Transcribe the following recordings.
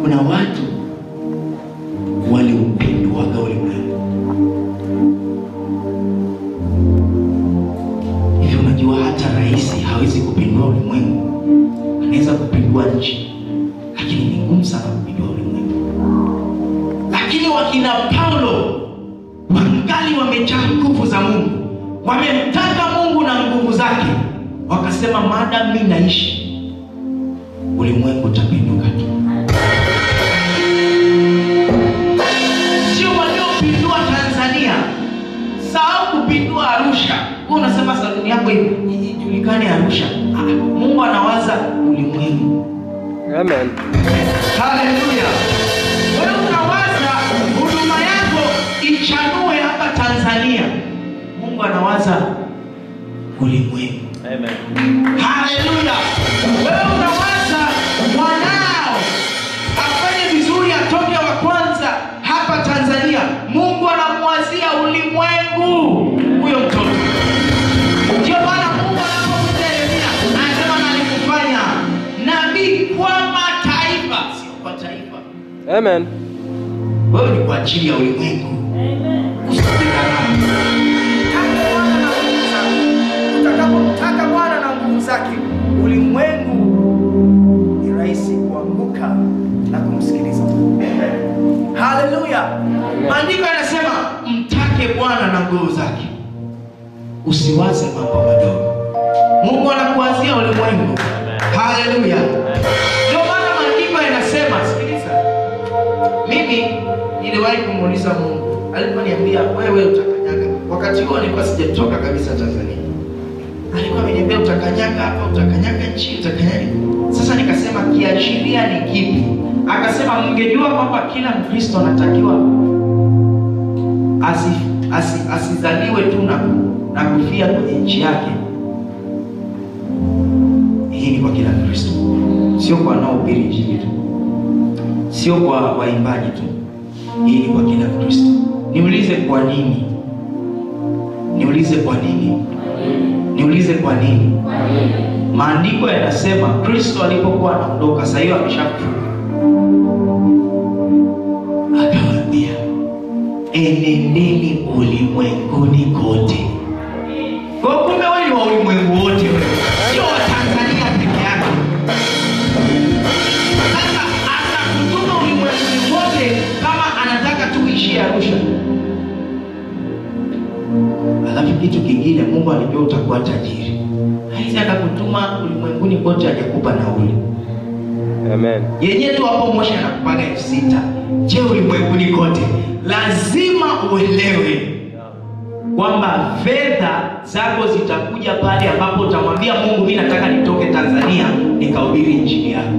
kuna watu waliupinduaga ulimwengu hivi. Unajua hata rais hawezi kupindua ulimwengu, anaweza kupindua nchi, lakini ni ngumu sana kupindua ulimwengu. Lakini wakina Paulo wangali wamejaa nguvu za Mungu, wamemtaka Mungu na nguvu zake, wakasema maadamu mimi naishi, ulimwengu utapinduka tu. Sio waliopindua Tanzania, sahau kupindua Arusha. Wewe unasema saluni yako i- ijulikane Arusha. Ah, Mungu anawaza ulimwengu. Amen. Haleluya! Wewe unawaza huduma yako ichanue hapa Tanzania, Mungu anawaza ulimwengu. Amen. Haleluya! Wewe unawaza mwanao afanye vizuri, atoke wa kwanza hapa Tanzania, Mungu anamwazia ulimwengu huyo mtoto. Ndio maana Mungu anapomwita Yeremia anasema nalikufanya nabii kwa mataifa, sio kwa taifa. Amen. Wewe ni kwa ajili ya ulimwengu. Usidanganywe. Taka Bwana na nguvu zake. Utakapomtaka Bwana na nguvu zake, ulimwengu ni rahisi kuanguka na kumsikiliza. Haleluya! Maandiko yanasema mtake Bwana na nguvu zake, usiwaze mambo madogo. Mungu anakuwazia ulimwengu. Haleluya! Ndio maana maandiko yanasema, sikiliza mimi niliwahi kumuuliza Mungu aliponiambia wewe utakanyaga. Wakati huo nilikuwa sijatoka kabisa Tanzania, alikuwa ameniambia utakanyaga hapa, utakanyaga nchi, utakanyaga. Sasa nikasema kiashiria ni kipi? Akasema mngejua kwamba kila Mkristo anatakiwa asi, asi, asizaliwe tu na, na kufia kwenye nchi yake. Hii ni kwa kila Mkristo, sio kwa wanaohubiri injili tu sio kwa waimbaji tu, hii ni kwa kila Mkristo. Niulize kwa nini? Niulize kwa nini? Niulize kwa nini? Maandiko yanasema Kristo alipokuwa anaondoka, sasa hiyo ameshafufuka, akawaambia enendeni ulimwenguni kote. Kwa hiyo kumbe wewe ni wa ulimwengu wote, wewe sio wa Tanzania peke yake. Sasa atakutuma ulimwenguni kote kama anataka tu uishie Arusha. Alafu kitu kingine, Mungu alijua utakuwa tajiri, haizi akakutuma ulimwenguni kote hajakupa nauli Amen. yenyewe tu hapo Moshi anakupaga elfu sita. Je, ulimwenguni kote? Lazima uelewe kwamba fedha zako zitakuja pale ambapo utamwambia Mungu, mimi nataka nitoke Tanzania nikahubiri injili yako.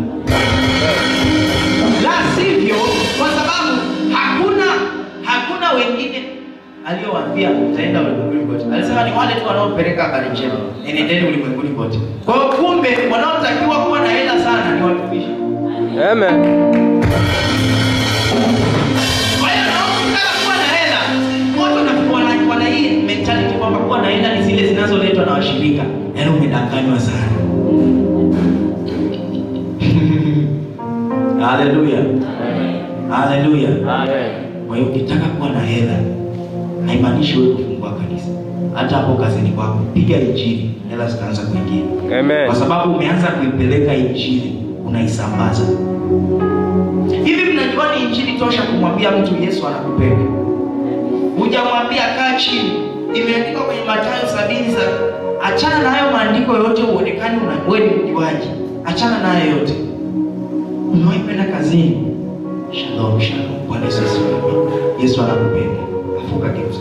La sivyo, kwa sababu hakuna hakuna wengine aliyowaambia utaenda ulimwenguni kote. Alisema ni wale tu wanaopeleka habari njema, enendeni ulimwenguni kote. Kwa hiyo kumbe wanaotakiwa kuwa na hela sana ni watumishi. Amen. Kwa hiyo naotaka kuwa na hela wote wana- wana- wana hii mentality kwamba kuwa na hela ni zile zinazoletwa na washirika. Yaani umedanganywa sana. Haleluya. Haleluya. Amen. Kwa hiyo ukitaka kuwa na hela haimaanishi wewe kufungua kanisa. Hata hapo kazini kwako piga injili, hela zitaanza kuingia. Amen. Kwa sababu umeanza kuipeleka injili, unaisambaza. Hivi mnajua ni injili tosha kumwambia mtu Yesu anakupenda? Hujamwambia kaa chini. Imeandikwa kwenye Mathayo sabini za achana na hayo maandiko yote uonekane una wewe ni mjuaji. Achana na hayo yote. Umewahi kwenda kazini? Shalom, shalom. Bwana Yesu asifiwe. Yesu anakupenda. Afuka geuze.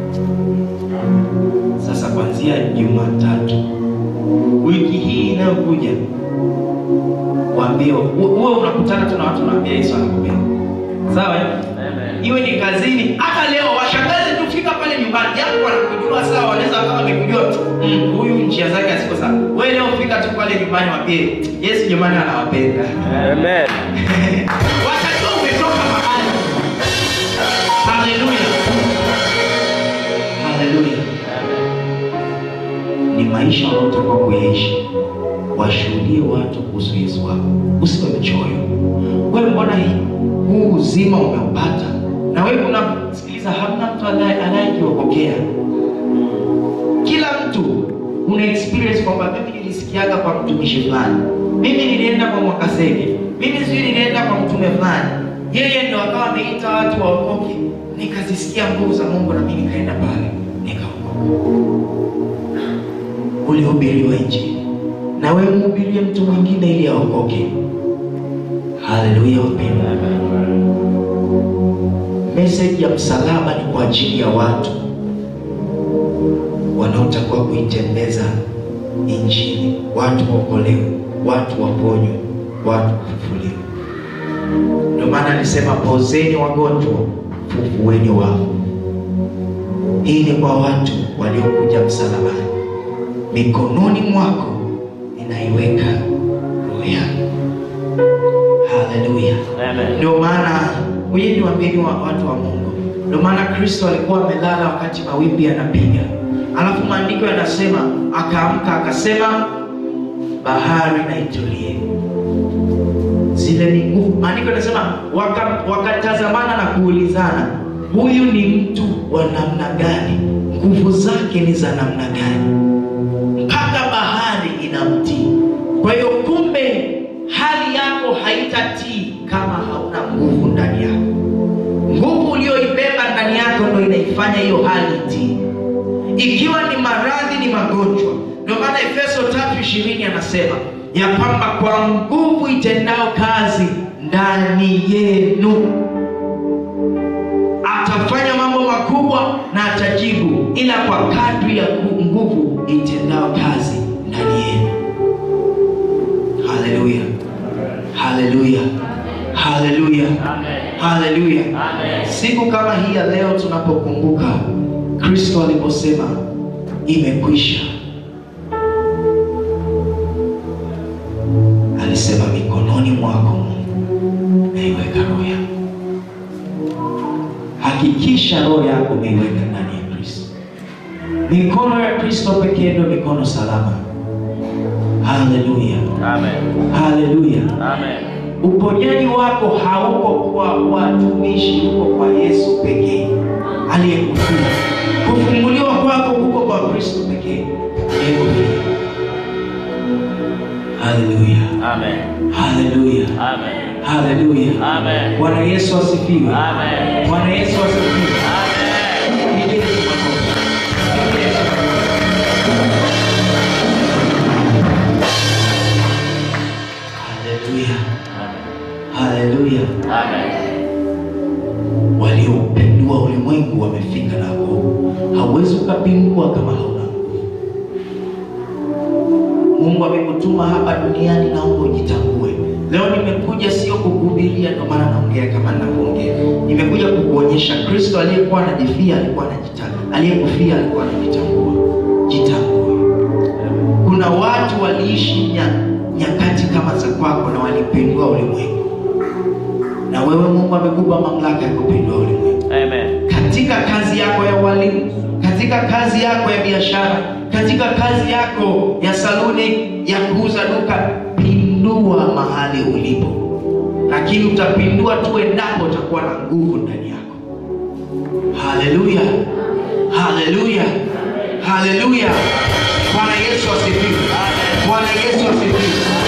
Sasa kuanzia Jumatatu wiki hii inayokuja waambie uwe unakutana tu na watu unaambia Yesu anakupenda. Sawa? eh? Amen. Iwe ni kazini, hata leo washangazi tufika pale nyumbani, japo wanakujua sawa, wanaweza kama wamekujua mm, huyu njia zake haziko sawa. Wewe leo fika tu pale nyumbani, waambie Yesu jamani anawapenda. Amen. Watajua umetoka mahali. Haleluya. Haleluya. Ni maisha unaotakiwa kuyaishi washuhudie watu kuhusu Yesu wako. Usiwe mchoyo. Wewe mbona hii huu uzima umeupata, na wewe unasikiliza, hamna mtu anaye- anayejiokokea. Kila mtu una experience kwamba mimi nilisikiaga kwa mtumishi fulani, mimi nilienda kwa Mwakasege, mimi sijui nilienda kwa mtume fulani, yeye ndio akawa ameita watu waokoke, nikazisikia nguvu za Mungu na mimi nikaenda pale nikaokoka. Ulihubiriwa Injili na wewe mhubirie mtu mwingine ili aokoke. Haleluya, wapendwa. Message ya msalaba ni kwa ajili ya watu wanaotakiwa kuitembeza Injili, watu waokolewe, watu waponywe, watu kufufuliwa. Ndio maana alisema pozeni wagonjwa, fufueni wafu. Hii ni kwa watu waliokuja msalabani. Mikononi mwako ninaiweka roho yangu. Haleluya. Amen. Ndio maana huyu ni waamini wa watu wa Mungu. Ndio maana Kristo alikuwa amelala wakati mawimbi yanapiga, alafu maandiko yanasema akaamka akasema, bahari na itulie. Zile ni nguvu. Maandiko yanasema waka- wakatazamana na kuulizana, huyu ni mtu wa namna gani? Nguvu zake ni za namna gani? mpaka bahari inamtii. Kwa hiyo kumbe, hali yako haitatii kama hauna nguvu ndani yako. Nguvu uliyoibeba ndani yako ndio inaifanya hiyo hali itii, ikiwa ni maradhi, ni magonjwa. Ndio maana Efeso tatu ishirini anasema ya kwamba kwa nguvu itendao kazi ndani yenu atafanya mambo makubwa na atajibu, ila kwa kadri ya ngu- nguvu itendao kazi ndani yenu. Haleluya, haleluya, haleluya, haleluya. Siku kama hii ya leo tunapokumbuka Kristo aliposema imekwisha, alisema mikononi mwako Mungu naiweka roho yangu. Hakikisha roho yako umeiweka ndani ya Kristo. Mikono ya Kristo pekee ndio mikono salama. Haleluya, Amen. haleluya. Amen. Uponyaji wako hauko kwa watumishi, uko kwa Yesu pekee aliyekufia. Kufunguliwa kwako kuko kwa Kristo pekee aliyekufia. Haleluya, Amen. haleluya, Amen. haleluya. Amen. Bwana Yesu asifiwe. Amen. Bwana Yesu asifiwe. Amen. Pigie Yesu makofi. Pigie Yesu makofi. Haleluya, haleluya. Amen. Waliopindua ulimwengu wamefika na nguvu. Hauwezi ukapindua kama hauna nguvu. Mungu amekutuma hapa duniani, naomba ujitambue. Leo nimekuja sio kukuhubiria, ndio maana naongea kama ninavyoongea. Nimekuja kukuonyesha Kristo aliyekuwa anajifia alikuwa anajitambua, aliyekufia alikuwa anajitambua. Jitambue. Kuna watu waliishi nya- nyakati kama za kwako na walipindua ulimwengu, na wewe Mungu amekupa mamlaka ya kupindua ulimwengu Amen. katika kazi yako ya ualimu, katika kazi yako ya biashara, katika kazi yako ya saluni, ya kuuza duka, pindua mahali ulipo, lakini utapindua tu endapo utakuwa na nguvu ndani yako. Haleluya, haleluya, haleluya! Bwana Yesu asifiwe! Bwana Yesu asifiwe!